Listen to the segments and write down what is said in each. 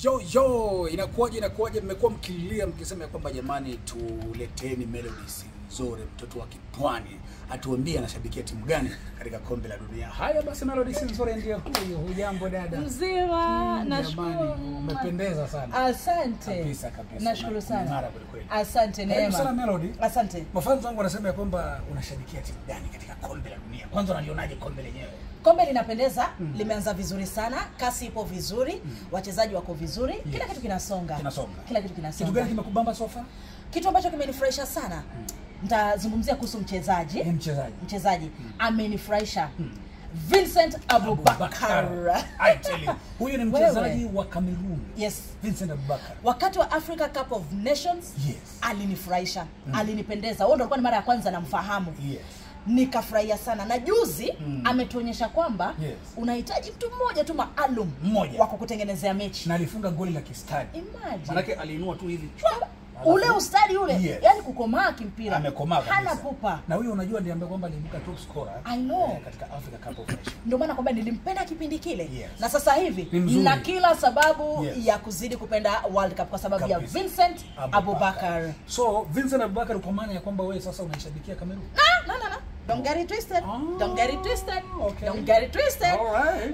Yo yo, inakuwaje inakuwaje? Mmekuwa mkililia mkisema ya kwamba jamani, tuleteni melodies nzuri, mtoto wa kipwani atuambie anashabikia timu gani katika kombe la dunia. Haya basi, melodies nzuri ndio huyo. Hujambo dada? Mzima, Mm, nashukuru. jamani, umependeza sana. Asante. Kabisa, kabisa. Nashukuru Na- sana. umeng'ara kweli kweli. Asante Karibu sana Neema. Melody. Asante. Mafanzi wangu wanasema ya kwamba unashabikia timu gani katika kombe la dunia. Kwanza unalionaje kombe lenyewe? Kombe linapendeza, limeanza vizuri sana, kasi ipo vizuri, wachezaji wako vizuri, kila Yes. kitu kinasonga. Kinasonga. Kila kitu Kitu gani kinasonga. kimekubamba sofa? Kitu ambacho kimenifurahisha sana. Nitazungumzia kuhusu mchezaji. Ni mchezaji. Mchezaji amenifurahisha. Vincent Abubakar. I tell you. Huyu ni Wewe. mchezaji wa Cameroon. Yes. Vincent Abubakar. Wakati wa Africa Cup of Nations Yes. alinifurahisha, alinipendeza. Huo ndo alikuwa ni mara ya kwanza namfahamu. Yes. nikafurahia sana na juzi Mm. ametuonyesha kwamba Yes. unahitaji mtu mmoja tu maalum Mmoja. wa kukutengenezea mechi Na alifunga goli la kistadi. Imagine. Manake aliinua tu hivi. ule ustadi ule Yes. yani kukomaa kimpira Amekomaa kabisa. hana pupa Na huyo unajua ndiye ambaye kwamba aliibuka top scorer I know. eh, katika Africa Cup of Nations. ndio maana kwamba nilimpenda kipindi kile Yes. na sasa hivi Ni mzuri. na kila sababu Yes. ya kuzidi kupenda World Cup kwa sababu ya Kabisa. Vincent Abubakar. So Vincent Abubakar kwa maana ya kwamba wewe sasa unaishabikia Cameroon. Ah, no, no, no. Don't get it twisted. Ah, Don't get it twisted. okay. Don't get it twisted. Alright.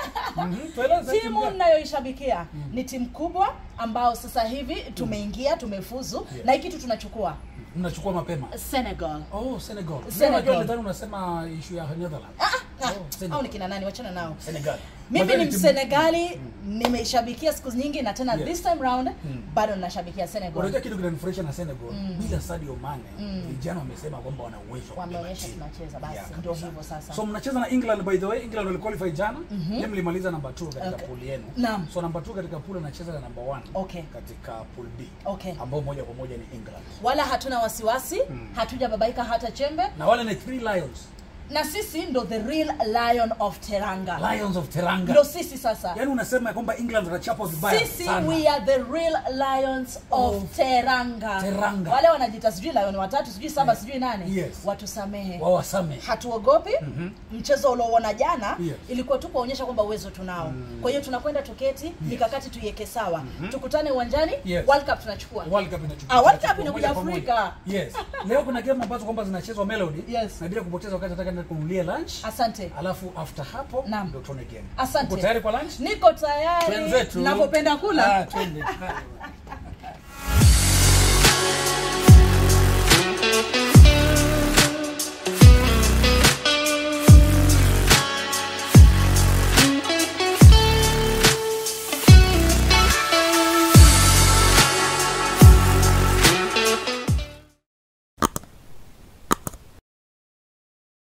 Mhm. Tueleze timu timu gani? ninayoishabikia ni timu kubwa ambao sasa hivi tumeingia tumefuzu Yeah. na hii kitu tunachukua Mnachukua mapema. Senegal Oh, Senegal. Senegal. Unajua nilidhani unasema issue ya Netherlands. ah, ah, Oh, Senegal. au ni kina nani wachana nao Senegal. mimi Magari ni timu- msenegali nimeishabikia siku nyingi na tena Yes. this time round Mm. bado ninashabikia senegal Unajua kitu kinanifurahisha na Senegal bila Sadio Mane vijana wamesema kwamba wana uwezo wa kubeba wameonyesha timu. tunacheza basi Yeah, ndio kabisa. hivyo sasa So mnacheza na England by the way, England waliqualify jana. Mm mlimaliza namba 2 katika Okay. pool yenu. Naam. So namba 2 katika pool anacheza na namba 1 Okay. katika pool B. Okay. Ambao moja kwa moja ni England. wala hatuna wasiwasi hatujababaika hata chembe Na wale ni Three Lions. na sisi ndo the real lion of teranga Lions of Teranga. ndo sisi sasa Yaani unasema ya kwamba England watachapa vibaya sisi sana. we are the real lions of Of teranga. Teranga. wale wanajita sijui lion watatu sijui saba sijui nane Yes. watusamehe Wawasame. hatuogopi mchezo ulioona jana Yes. ilikuwa tu kuonyesha kwamba uwezo tunao kwa hiyo tunakwenda tuketi mikakati tuiweke sawa tukutane uwanjani Yes. world cup tunachukua World Cup inachukua. Ah, World Cup inachukua inakuja moja kwa moja. Afrika. Yes. Leo kuna game ambazo kwamba zinachezwa Melody. Yes. Na bila kupoteza wakati nataka nenda kununulia lunch. asante Alafu after hapo Naam. ndio tuone game. asante Uko tayari kwa lunch? niko tayari Twenzetu. napopenda kula Ah, twende.